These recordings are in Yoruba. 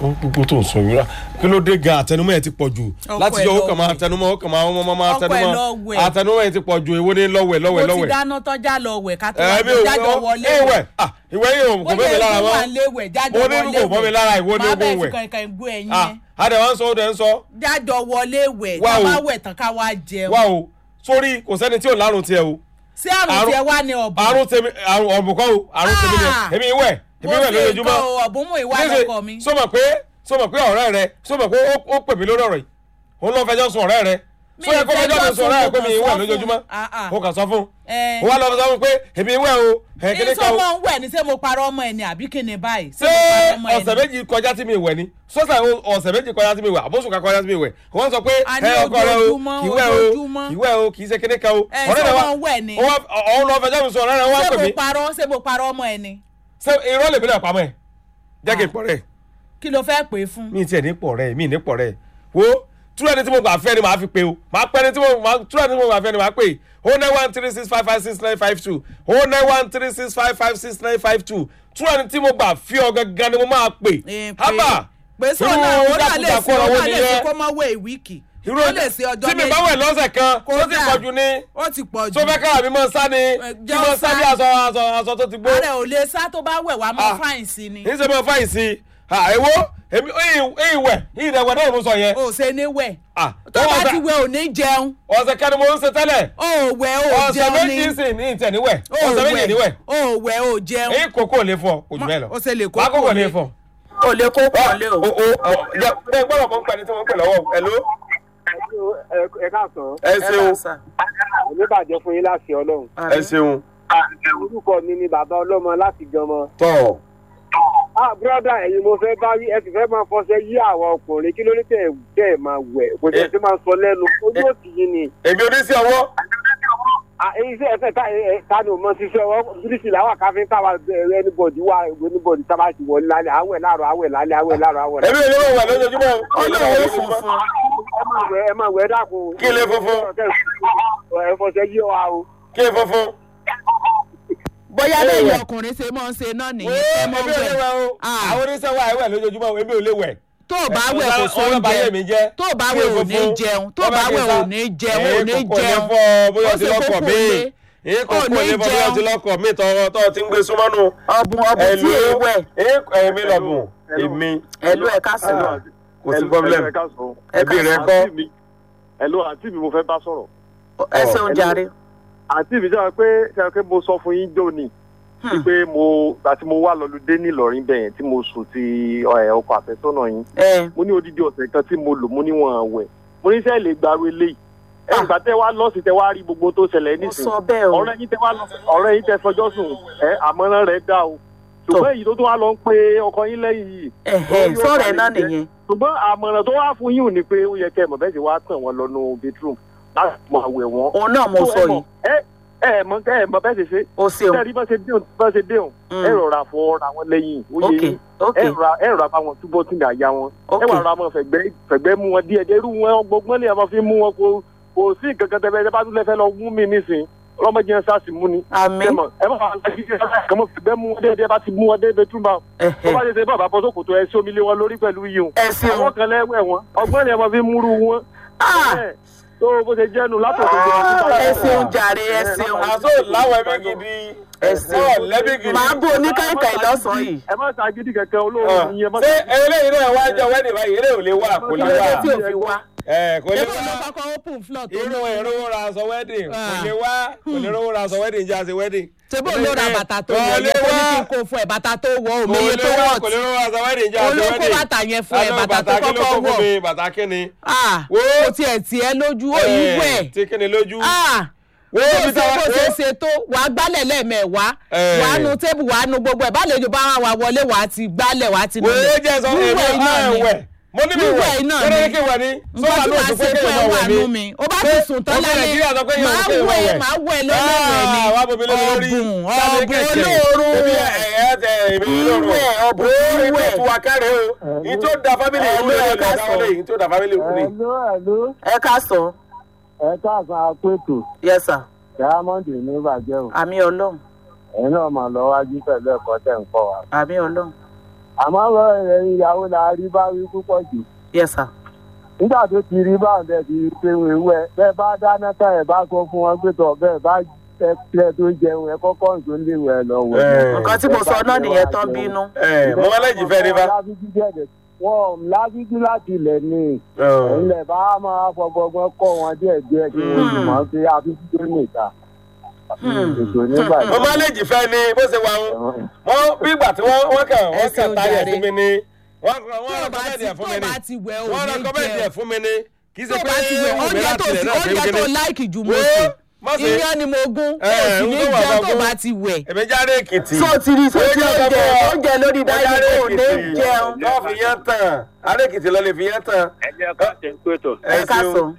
gbogbo tó ń sọ yìí rà kí ló dé gan àtẹnumọ́ ẹ̀ ti pọ̀ jù Ọkọ láti ẹ̀ yọ ó lọ kàn máa wẹ̀. tẹnumọ́ ó kàn máa ọmọ máa Ọkọ ẹ̀ tẹnumọ́ lọ wẹ̀. àtẹnumọ́ ẹ̀ ti pọ̀ jù èwo ní lọ́wẹ̀ lọ́wẹ̀ mo ti lọ́wẹ̀. dáná tọ́já lọ wẹ̀ ká tó ẹ wá bí o jájọ wọlé ẹ wẹ̀ ah ìwé yìí ò kò bẹ́ mi lára wà mọ́ léwẹ̀ jájọ mo ní wọlé kò bọ́ mi lára ìwọ ní má ogún bẹ́ẹ̀ fi wẹ̀ kankan gbó ẹyin ah yẹn adẹ̀ wá ń sọ ó dẹ̀ ń sọ jájọ wọlé wẹ̀ Wá tá o. bá wẹ̀ tán ká wá jẹun wá o sórí kò sẹ́ni tí ò lárùn tiẹ̀ o sí àrùn àrùn- tiẹ̀ wá ní ọ̀bùn àrùn tèmi àrùn ọ̀bùnkọ́ o àrùn tèmi ni Ah. èmi wẹ̀ èmi wẹ̀ lójoojúmọ́ ọ̀bùn mú ìwà Níṣẹ́, lọ́kọ mi sọ ma pé sọ ma pé ọ̀rẹ́ rẹ sọ ma pé ó- ó pè mí lórí ọ̀rọ̀ yìí òun ló fẹjọ́ sùn ọ̀rẹ́ rẹ Mi sọ yẹ kó ì fẹjọ́ fẹjọ́ mi sùn ọ̀rẹ́ rẹ pé sùn, mi mo wẹ̀ kàn sọ lójoojúmọ́ fún. Ah, ah. ó kàn sọ fún Ẹ. ó wá lọ sọ fún pé èmi wẹ̀ o ẹ̀ kíní kan o ìsọmọ ń wẹ̀ ní ṣé mo parọ́ ọmọ ẹ̀ ni àbí kí ni báyìí ṣé mo parọ́ ọmọ ẹ̀ ọ̀sẹ̀ ni? méjì kọjá tí mi wẹ̀ ni sọ́sà ọ̀sẹ̀ méjì kọjá tí mi wẹ̀ àbóṣù kan kọjá tí mi wẹ̀ wọ́n sọ pé A ní ẹ ọkọ rẹ o ojoojúmọ́, kì í wẹ̀ o ojoojúmọ́. kì í wẹ̀ o kì í ṣe kíní kan o Ẹ, ọ̀rẹ́ ṣé rẹ wá wọ́n ń wẹ̀ ni? ó wá- òun lọ fẹjọ́ mi sùn ọ̀rẹ́ rẹ wá ṣé pè mo mí parọ́ ṣé mo parọ́ ọmọ ẹ̀ ni ṣé irọ́ lèmi náà pamọ́ ẹ̀ jẹ́ kí n pọ̀ rẹ̀ kí ló fẹ́ pè é fún. mi tiẹ̀ ní pọ̀ rẹ̀ mi ní pọ̀ rẹ̀ wo túrọ̀ ẹni tí mo gbà fẹ́ ni màá fi pe o màá pẹ́ ẹni tí mo màá túrọ̀ ẹni tí mo gbà fẹ́ ni màá pè o nine one three six five five six nine five two o nine one three six five five six nine five two túrọ̀ ẹni tí mo gbà fi ọ gangan ni mo máa pè Ẹ, pé- hábà pé sọ náà ó náà lè ṣe ó náà lè ṣe kó má wẹ̀ ìwíìkì irú ó lè ṣe ọjọ́ tí mi bá wẹ̀ lọ́sẹ̀ kan tó ti Kódà. pọ̀ jù ní ó ti pọ̀ jù tó fẹ́ kára mi mọ́ sá ni kí jẹ́ mọ́ ó sá sá. bí aṣọ aṣọ aṣọ tó ti gbó ààrẹ ò lè sá tó bá wẹ̀ wá mọ́ Ah. fáìn sí ni ní sẹ́ mọ́ fáyìn sí i èwo èmi ìwẹ̀ ìdẹ̀wẹ̀ náà mo sọ yẹn ò ṣe ní wẹ̀ Ah, tó ó bá ọ̀sẹ̀- ti wẹ̀ ò ní jẹun ọ̀sẹ̀ kan ni mo ń ṣe tẹ́lẹ̀ ó wẹ̀ ó ọ̀sẹ̀ jẹun ni méjì sì ní ìtẹ̀níwẹ̀ ó ọ̀sẹ̀ méjì níwẹ̀ ó wẹ̀ ó jẹun èyí kòkó lè fọ kò jù bẹ́ẹ̀ lọ ó ṣe lè kó wàá kókó kò lè lè fọ. ó lè kó kò lè o. o o ọ jẹ ẹ gbọ́dọ̀ mọ̀ nípa ẹni tí wọ́n ń pè lọ́wọ́ ẹ ló. ẹ káàsán ẹ ṣeun oníbàjẹ́ fún yín láti ọlọ́run ẹ ṣeun orúkọ mi ni bàbá ọlọ́mọ láti jọmọ. tọ ah brọ́dà ẹ̀yin mo fẹ́ bá yí ẹ sì fẹ́ máa fọṣẹ yí àwọn ọkùnrin kí ló ní tẹ̀ tẹ̀ ẹ̀ máa wẹ̀ kò tẹ̀ sí máa sọ lẹ́nu ojú òsì yín ni. èmi oníṣẹ́ ọwọ́ Ah, iṣẹ́ ẹ̀fẹ̀ ta ẹ̀ ta ni o mọ ṣiṣẹ́ ọwọ́ bíríṣì làwọn káfíńtà wa bẹ̀rẹ̀ anybody wa anybody tá a bá ti wọlé lálẹ́ àwẹ̀ láàrọ̀ àwẹ̀ lálẹ́ àwẹ̀ láàrọ̀ àwẹ̀ èmi ò lè wọ̀ lójoojúmọ́ olówó funfun ẹ máa wẹ̀ ẹ máa wẹ̀ dákun. Kí lè funfun? ẹ fọṣẹ yí wa o. kí n funfun. bóyá Ẹ lẹ́yìn wẹ̀. ọkùnrin ṣe máa ń ṣe náà Wo, nìyẹn ẹ èmi mọ ò lè wẹ̀ wẹ̀ o Ah. àwọn oníṣẹ́ wa ẹ̀wẹ̀ lójoojúmọ́ o, èmi ò lè wẹ̀. tó o bá wẹ̀ kò Ọ̀sán- ọ̀sán báyé mi sóúnjẹ jẹ́. tó o bá Kí wẹ̀ n ò ní funfun. jẹun tó o Wọ́n bá bá kí n wẹ̀ sá. ò ní jẹun ò Èyí ní kòkó lè jẹun fọ́ bóyá Ó o ti ṣe lọ́kọ̀ kókó míì lé. èyí Ò kòkó ní lè fọ́ bóyá o ti jẹun. lọ́kọ̀ míì tọ́ tọ́ ti ń gbé súnmọ́nù. ọ̀bùn ọ̀bùn tí èé wẹ̀ èmi lọ́gùn èmi ẹ̀lú ẹ̀ka sọ̀rọ̀ kò sí problem ẹbí rẹ kọ́. ẹ̀lú àǹtí mi mo fẹ́ bá sọ̀rọ̀. ẹ ṣeun jàre. àǹtí mi sọ pé sọ pé mo sọ fún yín jóni pé mo àti mo wà lọ́lùdé nílọrin bẹ̀yẹn tí mo sùn ti ẹ̀, ọkọ̀ àfẹ́sọ́nà yín ẹ mo ní odidi ọ̀sẹ̀ kan tí mo lò mo níwọ̀n wẹ̀ mo ní sẹ́ẹ̀ lè gbàrú eléyìí ẹ̀ ìgbà tẹ́ wá lọ́ọ̀sì tẹ́ wá rí gbogbo tó ṣẹlẹ̀ mo nísìnyí sọ bẹ́ẹ̀ o ọ̀rẹ́ yín tẹ́ wá lọ ọ̀rẹ́ yín tẹ́ fọjọ́ sùn ẹ̀ àmọ́ràn rẹ̀ dá o ṣùgbọ́n èyí tó tún wá lọ ń pe ọkọ yín lẹ́yìn yìí ẹ̀hẹ̀ sọ̀rọ̀ ẹ̀ náà nìyẹn ṣùgbọ́n àmọ̀ràn tó wá fún yín ò ní pé ó yẹ kẹ́ ẹ̀ mọ̀ bẹ́ẹ̀ sì wá tàn wọ́n lọ nú bedroom láti máa wẹ̀ wọ́n. òun náà mo sọ yìí ẹ ẹ mọ ẹ mọ bẹ́ẹ̀ ṣe ṣe o ṣeun tẹ́ẹ̀rí bá ṣe déhùn bá ṣe déhùn Mm. ẹ rọra fọ ra wọn lẹ́yìn ó yẹ ok yín ok ẹ rọra ẹ rọra bá wọn túbọ̀ tí ní àyà wọn ẹ ok wà rọra mọ fẹ̀gbẹ́ fẹ̀gbẹ́ mú wọn díẹ̀ díẹ̀ irú wọn gbọgbọ́n lè máa fi mú wọn kó kò sí nǹkan kan tẹ́fẹ́ bá tún lẹ́fẹ́ lọ mú mi nísìn ọlọ́mọdé yẹn sá sí mú ni àmì ẹ mọ ẹ mọ àwọn alájí kàn mọ fẹ̀gbẹ́ mú wọn díẹ̀ díẹ̀ bá ti mú wọn dé bedroom bá tó ẹ̀hẹ̀ bá ṣe ṣe bàbá bọ́ sókòtò ẹ sí omi lé wọn lórí pẹ̀lú yìí ẹ ṣeun àwọn kan lẹ́wẹ̀ wọn ọgbọ́n ni ẹ máa fi múrú wọn Ah, Ẹ, tó bó ṣe jẹ́nu látọ̀tọ̀ jẹ́ ẹ ṣeun jàre ẹ ṣeun àtò láwọn ẹbí gidi ẹ ṣeun ọ̀ lẹ́bí gidi. màá bú oníkàìkàì lọ́sàn-án yìí ẹ má ta gidi kẹ̀kẹ́ Ọ̀, olóòrùn yìí ẹ má ṣé eléyìí náà wá jọ wẹ́ẹ̀dì báyìí eléyìí ò lè wà kò lè kí ló dé wà tí ò fi wá ẹ kò lè èmi ló wà kọ́kọ́ open floor tó inú lóyún. ìrówó ra aṣọ wẹ́ẹ̀dì kò Ah. lè wá kò lè rówó ra aṣọ wẹ́ẹ̀dì ń jẹ́ àṣẹ wẹ́ẹ̀dì. ṣebí òun ló ra bàtà tó Kò wọ̀ lè yẹ kó ní wá. kí n kó fún ẹ bàtà tó wọ̀ kò òmìnir lè tó wá wọ̀ kò lè rówó ra aṣọ wẹ́ẹ̀dì ń jẹ́ àṣẹ olóko wẹ́ẹ̀dì. bàtà yẹn fún ẹ Àlọ́ bàtà tó kí ló kọ́kọ́ kó fún wọ̀ mi bàtà kíni. ah Wo. kò tiẹ̀ tiẹ̀ lójú òyìn Ẹ̀, wẹ̀ tí kíni lójú. ah wo bó ibi ṣe táwa bó ṣe ṣe tó wàá gbálẹ̀ lẹ́ẹ̀mẹ̀wá Ẹ̀. wàá nu tébù wàá nu gbogbo ẹ̀ bá lè jò bá wà wọlé wàá ti gbálẹ̀ wàá ti wo nulẹ̀. jẹ́ sọ wíwẹ̀ èmi iná ẹ̀ ni wẹ̀ mo ní mi Wíwẹ̀ wẹ̀ iná kí ló ni. ní kí wẹ̀ ni. nǹkan tí wàá ṣe fún ẹ wà nú mi ó bá ti sùn tán Ọmọ Nàìjíríà sọ pé lálẹ́ yóò máa kí ìwọ wẹ̀ wẹ̀. máa wẹ̀ lọ́lọ́wẹ̀ ni Ah, wá bomi lórí lórí. ọ̀bùn Jáde ọ̀bùn kẹ̀kẹ́. olóorun Ebi ẹ̀ ẹ̀ tẹ èmi olóorun. Wíwẹ̀, ọ̀bùn Ó, wíwẹ̀. ètò ìwà kárẹ̀ o. Ìyí tó da fámìlì ìlú Hello, rẹ̀ ẹ lọ ká dáwọ́lé sọ. ìyí tó da fámìlì ìlú ni. ẹ̀lú ẹ̀lú ẹ ká sọ ẹ káàsán apẹ̀tò yes sir diamond ní ìbàjẹ́ o àmì ọlọ́run ẹ̀yin náà mà lọ wájú pẹ̀lú ẹ̀kọ́ tẹ̀ ń kọ́ wa. àmì ọlọ́run àmọ́ ọ̀rọ̀ ẹ̀yìn ìyàwó la rí bá wí púpọ̀ jù yes sir. nígbà tó ti rí báwọn bẹ́ẹ̀ ti ṣe wéwú ẹ bẹ́ẹ̀ bá dáná tán ẹ̀ bá sọ fún wọn pé tọ̀ bẹ́ẹ̀ bá ẹ tó jẹun ẹ kọ́kọ́ nǹkan lè wẹ̀ lọ wẹ̀. nǹkan tí mo sọ náà nìyẹn tán bínú. ẹ mo wá lẹ́jì fẹ́ rí bá. wọ́n lágídí láti ilẹ̀ ni ilẹ̀ bá máa fọgbọgbọ́n kọ́ wọn díẹ̀ díẹ̀ kí wọ́n sì mọ̀ pé àbíkú tó nìta. ètò nígbà mo máa lẹ́jì fẹ́ ni bó ṣe wà ń wọ́n bí ìgbà tí wọ́n wọ́n kàn wọ́n Ẹsẹ̀ kàn táyà ojàre. fún mi ni wọ́n tó wọ́n o bá rẹ́kọ́mẹ́ndì ti ẹ̀ tó fún o mi ni bá ti wẹ̀ o wọ́n ní rẹ́kọ́mẹ́ndì jẹ ẹ̀ fún mi ni kì í tó ṣe o pé bá ti wẹ̀ wọ́n mi oúnjẹ láti tó rẹ̀ sì náà fi oúnjẹ ń tó gé láìkì jù mo Wo, sè má ṣe. iyán ni mo gún o Ẹ, sì ń ní tó wà jẹun bá tó gún. bá ti wẹ̀. èmi jáde èkìtì. so ti rí so ti Ó jẹ́ oúnjẹ ọ̀dọ́. oúnjẹ lórí Mo jáde dájú kò ní Èkìtì. jẹun. lọ́ọ̀ fi yán tán ará èkìtì lọ lè fi yán tán. ẹ jẹ́ ká ṣe ń pètò ẹ ẹ ká ṣeun. sọ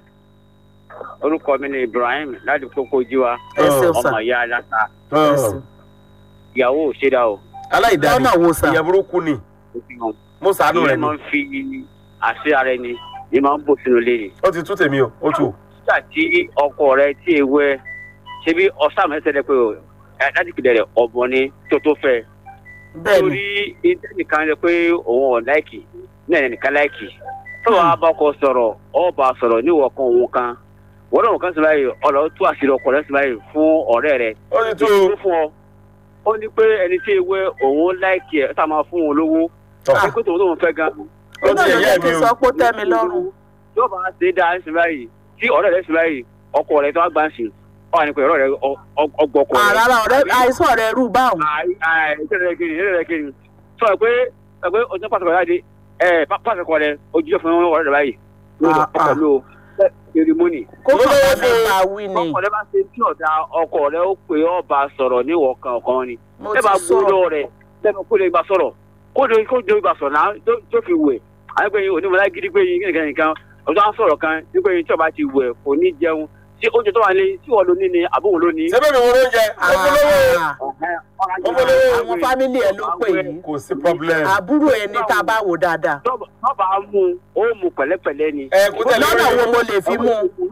orúkọ mi ni ibrahim láti kókó jíwa ẹ ṣeun sà ọmọ ìyá aláta ẹ ṣeun. ìyàwó òṣèdá o aláìdáni lọ́nà wo sà. ìyẹn burúkú ni ó fi hàn mo sàánú rẹ ìyẹn máa ni ń fi àṣẹ ara ẹni ní máa ń bò sínú ilé ni. ó ti tú tèmi o ó tù. nígbà tí ọkọ rẹ tí ewé ṣe bí ọsàn mẹsẹlẹ pé o ẹ, láti kìlẹ̀ rẹ̀ ọ̀bọ̀n ni tó tó fẹ́ bẹ́ẹ̀ ni torí ìdá nìkan rẹ pé òun ọ̀ láìkì náà ẹ̀ nìkan láìkì tó wàá bá ọkọ sọ̀rọ̀ ọba sọ̀rọ̀ níwọ̀ kan òun kan wọ́n náà kan sọ báyìí ọ̀rọ̀ tú àṣírí ọkọ rẹ sọ báyìí fún ọ̀rẹ́ rẹ ó ti tú tó fún ọ ó ní pé ẹni tí ewé òun láìkì ẹ̀ ó sà máa fún òun lówó tọ̀ pé tòun tóun fẹ́ gan ó ó ti náà ló ẹ̀yẹ́ jẹ́ mi kí n o. sọ pé ó tẹ́ mi lọ́rùn. yóò bá ṣe dáa sí báyìí tí ọ̀rẹ́ rẹ sí báyìí ọkọ rẹ tó wá gbà ń sìn ọ wà ní pé ọ̀rọ̀ rẹ ọgbọ ọkọ rẹ. àràrà ọ̀rẹ́ àìsàn rẹ̀ rú báwọn. ìṣẹ̀lẹ̀ kiri ìṣẹ̀lẹ̀ kiri sọ pé sọ pé ojú pàṣẹ kọ̀ọ̀rẹ́ adé ẹ pàṣẹ kọ̀ọ̀rẹ́ ojú fún ọ̀rẹ́ rẹ báyìí ló lọ Ah, ah. pẹ̀lú cerimony. kó Mo kàn lówó bá mi fún- bá wí ni ọkọ rẹ bá ṣe tí ọ̀dà ọkọ rẹ ó pè ọ́ bá sọ̀rọ̀ níwọ̀ kan ọ̀kan ni. mo ẹ bá ti sọ gbọ́dọ̀ rẹ̀ lẹ́nu kó lè gbà sọ̀rọ̀ kó lè kó lè gbà sọ̀rọ̀ náà tó- tó fi wẹ̀ àgbẹ̀ yìí onímọ̀lá gidi pé yìí nìkan nìkan ọ̀dọ́ à ń sọ̀rọ̀ kan nígbà yìí tí ọba ti wẹ̀ kò ní jẹun tí oúnjẹ tó wà ní tí wọ́n ló ní ni àbóhùn ló ní. ṣé bẹ́ẹ̀ mi wo lóúnjẹ ó fún lówó Ah, Ọmọlówó. àwọn fámìlì ẹ̀ ló pè yìí kò sí problem. àbúrò ẹni tá a bá wò dáadáa tọ́ba mú ó mú pẹ̀lẹ́pẹ̀lẹ́ ni. ẹ kó tẹ̀lé lọ́nà wo mo lè fi mú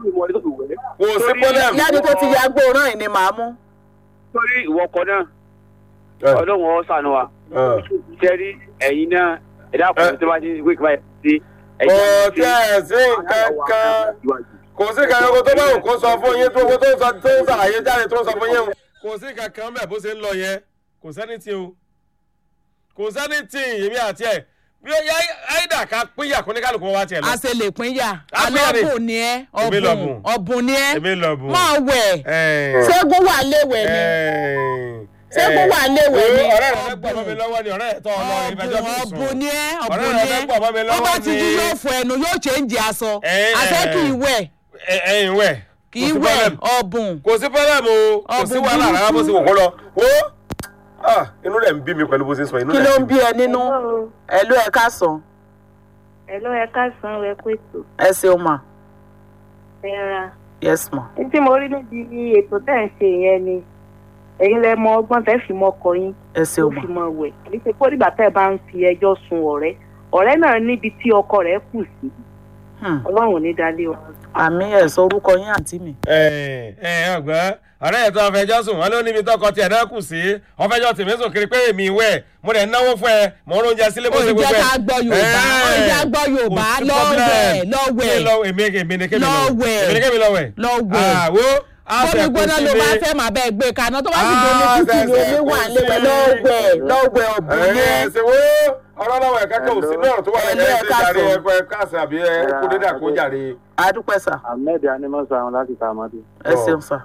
kò sí problem. lẹ́ni tó ti ya gbóòóràn yìí ni màá mú. torí ìwọ ọkọ náà Ẹ, ọlọ́run ọ sànù wa ẹ. sẹ́rí ẹ̀yin náà ẹ̀dá Ẹ. ọkùnrin tó bá ti wí kí báyìí sí kò tẹ̀ sí nǹkan kan kò sí kankan kó tó bá wù kó sọ fún yín tó kó tó sọ tó ń ṣàlàyé jáde tó ń sọ fún yín o. kò sí kankan bẹ́ẹ̀ bó ṣe ń lọ yẹn kò sẹ́ni tí o kò sẹ́ni tí èmi àti ẹ̀ bí ó yá àìdá ká pínyà kó ní kálukú wọn wá tiẹ̀ lọ. a ṣe lè pín yà A pín yà ni. alọ́bùn ni ẹ́ Èmi ọ̀bùn lọ̀bùn. ọ̀bùn ni ẹ́ èmi lọ bù. máa wẹ̀ Ẹ̀, ṣẹ́gun wà léwẹ̀ ni ẹ̀, ṣẹ́gun wà léwẹ̀ ni ọ̀rẹ́ rẹ̀ fẹ́ gbọ́ ọmọ mi lọ́wọ́ ni ọ̀rẹ́ rẹ̀ tọ́ ọ lọ ìbẹ́jọ́ ọ̀bùn fi sùn. ọ̀bùn ni ẹ́ ọ̀rẹ́ ọ̀bùn rẹ̀ ni fẹ́ ẹ́ gbọ́ ọmọ mi ó lọ́wọ́ bá ni ti jí yóò fọ ẹnu yóò change aṣọ Ẹ̀, àṣẹ kì í wẹ̀ ẹ̀, ẹ̀yin wẹ̀ kì í wẹ̀ ọ̀bùn kò sí pọ́lẹ́mù o kò sí Ọ̀bùn wàhálà rárá bó ṣe wò kó lọ. wo ah, inú rẹ̀ ń bí mi pẹ̀lú bó ṣe sọ inú kí rẹ̀ ló ń ń bí ẹ nínú ẹ ló ẹ ká sàn ẹ ló yẹ ká san ẹ pé tó ẹ ṣeun mà ẹ ra yes ma ní tí mo rí níbi ètò tẹ̀ ń ṣe yẹn ni ẹ̀yin lẹ mọ ọgbọ́n tẹ́ fi mọ ọkọ yín ẹ tó ṣeun mà fi mọ wẹ̀ kì í ṣe pé nígbà tẹ́ ẹ bá ń fi ẹjọ́ sun ọ̀rẹ́ ọ̀rẹ́ náà níbi tí ọkọ rẹ̀ kù sí Hmm. ọlọ́run ò ní dalé wa. àmì ẹ sọ orúkọ yín àǹtí mi ẹ ẹ ọgbọ́n ọ̀rẹ́ ẹ̀ tó ọ̀fẹ́jọ́ sùn wọn ló níbi tọkọ tiẹ̀ náà kù sí ọ̀fẹ́jọ́ tèmi sùn kiri pé èmi ìwẹ̀ mo rẹ̀ náwó fún ẹ mo ń oúnjẹ sílé bó ṣe ó gbogbo jẹ́ ẹ̀. ká gbọ́ yorùbá ó Ẹ̀, jẹ́ gbọ́ yorùbá kò sí lọ́wẹ̀ problem. lọ́wẹ̀ Kí lọ- èmi èmi ni kémi lọ Lọ́wẹ̀. èmi ni kémi lọ́wẹ̀. lọ́wẹ̀ àwo bómi gbóná ló bá fẹ́ máa bẹ́ẹ̀ gbé kaná tó bá sì gbé omi Ah, tútù ní ṣẹ̀ṣẹ̀ omi wà kò lẹ́wẹ̀ sí. lọ́wẹ̀ lọ́wẹ̀ ọ̀bùn ẹ yẹn ṣe wo ọ̀rọ̀ lọ́wọ́ ẹ̀ka kò sí náà tó wà Hello, lẹ́yìn ẹ ẹ̀sìn jàre káàsán. ẹ̀kọ́ ẹ̀ka àṣà àbí ẹ̀ kó dédé àkó jàre. adúpẹ́ sà ahmed animọsa àwọn láti sàmọdé ẹ ṣeun sà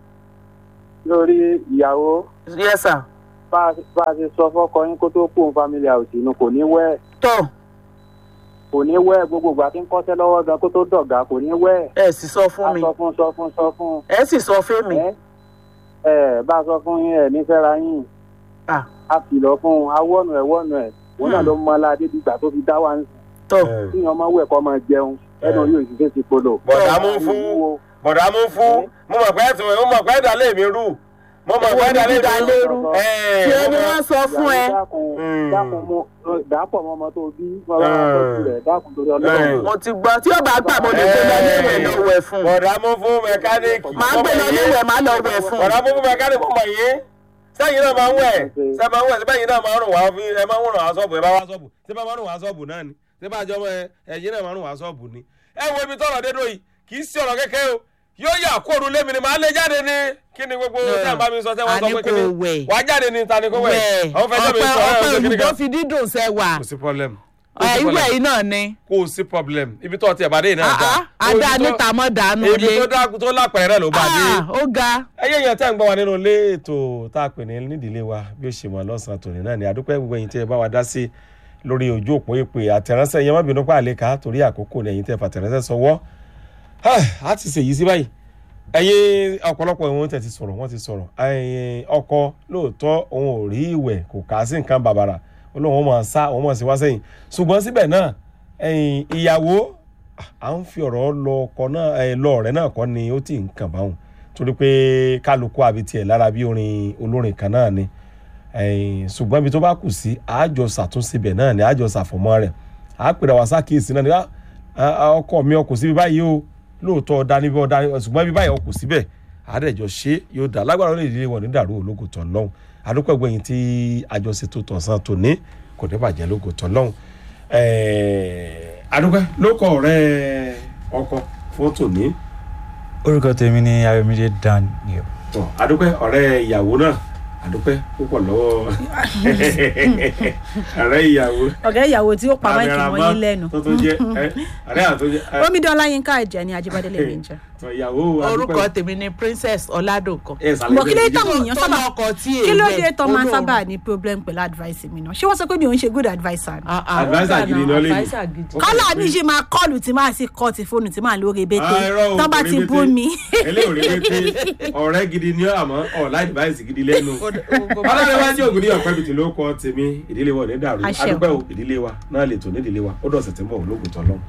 lórí ìyàwó yes sà bá a bá a ṣe sọ fọkọ yín kó tó kú òun family house inú kò ní wẹ̀ tọ́ kò ní wẹ̀ gbogbo ìgbà tí ń kọ́ṣẹ́ lọ́wọ́ gan kó tó dọ̀gá kò ní wẹ̀ ẹ sì sọ fún a mi sọ fún sọ fún sọ fún ẹ sì sọ fún mi ẹ ẹ bá a sọ fún yín ẹ nífẹ̀ẹ́ra yín Ah. a kìlọ̀ fún un awọ́nu ẹ̀ wọ́nu ẹ̀ òun náà ló mọ aládé dìgbà tó fi dá wa ń sìn tọ́ kí ọmọ wẹ̀ kọ́ máa jẹun ẹnu yóò sì fẹ́ ti polo. bọ̀dà mú fún bọ̀dà mú fún mo mọ̀ pé ẹ̀sùn mo mọ̀ pé ẹ̀dá lè mi rú mo mọ̀ pé ẹ̀dá lè mi rú. lérú Ẹ̀, tí mo ẹni mọ̀- wọ́n sọ fún ẹ Mm. dákun mo dàpọ̀ mọ́ ọmọ tó bí bàbá àtọ́jú rẹ̀ dákun torí ọlọ́run. mo ti gbọ́ tí ó bá gbà mo lè gbé lọ léwẹ̀ lọ wẹ̀ fún un bọ̀dà mú fún mẹkáníìkì. máa gbé lọ léwẹ̀ má lọ wẹ̀ fún un bọ̀dà mú fún mẹkáníìkì mo mọ̀ yín sẹ́yìn náà máa ń wẹ̀ sẹ́yìn máa ń wẹ̀ sẹ́yìn náà máa ń rùn wá bí ẹ máa ń rùn wá sọ́ọ̀bù ẹ bá wá sọ́ọ̀bù ṣé bá máa ń rùn wá sọ́ọ̀bù náà ni ṣé bá jọmọ ẹ ẹ̀yìn náà máa ń rùn wá sọ́ọ̀bù ni. ẹ wo ibi tọrọ dédò yìí kì í sí ọ̀rọ̀ kékeré o yóò yà kóoru lémi ni màá lè jáde ní kí ni gbogbo tẹ́ ẹ̀ bá mi sọ tẹ́ wọ́n sọ pé kí ni Àní kò wẹ̀. wàá jáde ní ta ni kó wẹ̀ wẹ̀ àwọn fẹ́ sẹ́mi sọ ẹ̀ ọpẹ ẹ̀ òyìnbó fi dídùn sẹ́wà kò sí problem kò sí ìwé problem. yìí náà ni kò sí problem ibi tó ti ẹ̀ bá dé yìí náà Ah, dá ah, adá níta mọ́ dànù ibi lé tó dá tó lápẹ̀rẹ̀ ló bá dé Ah, ó ga ẹyẹ yẹn tẹ́ ń gbọ́ wa nínú ilé ètò tá a pè ní nídìílé wa bí ó ṣe mọ̀ lọ́sàn-án tòní náà ni àdúpẹ́ gbogbo ẹ̀yin tẹ́ ẹ bá wa dá sí lórí ojú òpó ìpè àtẹ̀ránṣẹ́ yẹn má bínú pa àlékà torí àkókò ní ẹ̀yin tẹ́ fàtẹ̀ránṣẹ́ sọwọ́ a ti ṣèyí sí báyìí ẹ̀yin ọ̀pọ̀lọpọ̀ ìwọ̀n tẹ̀ ti sọ̀rọ̀ wọ́n ti sọ̀rọ̀ ẹ̀yin ọkọ lóòótọ́ òun ò rí ìwẹ̀ kò kà á sí nǹkan bàbàrà olóhùn ọmọ sá òun mọ̀ sí wá sẹ́yìn ṣùgbọ́n síbẹ̀ náà ẹ̀yin ìyàwó à ń fi ọ̀rọ̀ lọ ọkọ náà ẹ̀ lọ ọ̀rẹ́ náà kọ́ ni ó ti ń kàn báwọn torí pé kálukú àbí tiẹ̀ lára bí orin olórin kan náà ni ẹ̀yìn ṣùgbọ́n ibi tó bá kù sí àjọ ṣàtúnṣe bẹ̀ náà ni àjọ ṣàfọ̀mọ́ rẹ̀ àpèrè àwọn sákìyèsí náà ni "Ah, ah, ọkọ mi ọkọ̀ síbi báyìí o lóòótọ́ ọ̀dà níbi ọ̀dà ṣùgbọ́n ibi báyìí ọkọ̀ síbẹ̀ àádẹ́jọ ṣe yóò dá lágbára ó lè dé wọn ní dàrú ológo tán lọ́hùn àdúpẹ́ gbẹ̀yìn tí àjọṣe tó tọ̀sán tòní kò ní bàjẹ́ lógo tán lọ́hùn àdúpẹ́ lóko ọ̀rẹ́ ọkọ fún tòní orúkọ tèmi ni ayọ̀mídé daniel tọ adúpẹ́ ọ̀rẹ́ ìyàwó náà adúpẹ́ púpọ̀ lọ́wọ́ ọ̀rẹ́ ìyàwó ọ̀gá ìyàwó tí ó pa máìkì Cameraman wọ́n yín lẹ́nu tó tó jẹ́ ẹ, ọ̀rẹ́ àtúnjẹ ẹ, omidan ọláyínká ẹ̀jẹ̀ ni ajíbádélé mi ń jẹ́. tọ ìyàwó orúkọ adúpẹ́ tèmi ni princess ọládòkan ẹ sàlẹ̀ Bọ̀ kí ló bẹ́ẹ̀ táwọn ni èèyàn tó sábà lọkọ tí kí ló èèwẹ̀ dé tó máa ń olóòrùn. sábà ní problem pẹ̀lú advice mi náà ṣé wọ́n sọ pé mi ò ń ṣe good adviser ni. Ah, ah, Advisor ó gbà gidi náà, ni ó lè ní. advisor gidi. Ó kọ́lá kàn mi pé- ṣe máa kọ́ọ̀lù tí máa sì kọ́ ti fóònù tí máa lórí ebété Ah, irọ́ o, tó bá kò ti rí bú bété. mi. eléyìí ò rí bété ọ̀rẹ́ gidi ni ọ́ àmọ́ ọ̀la advice gidi lẹ́nu Ó- ó- ó- ọlọ́run wájú ògùn ní ọ̀pẹ́ bìtì ló kọ́ tèmi ìdílé wa ò ní dàrú Àṣẹ. adúpẹ́ o ìdílé wa náà lè tò ní ìdílé wa ó dọ̀sẹ̀ tí ń bọ̀ ológun tán lọ́hùn.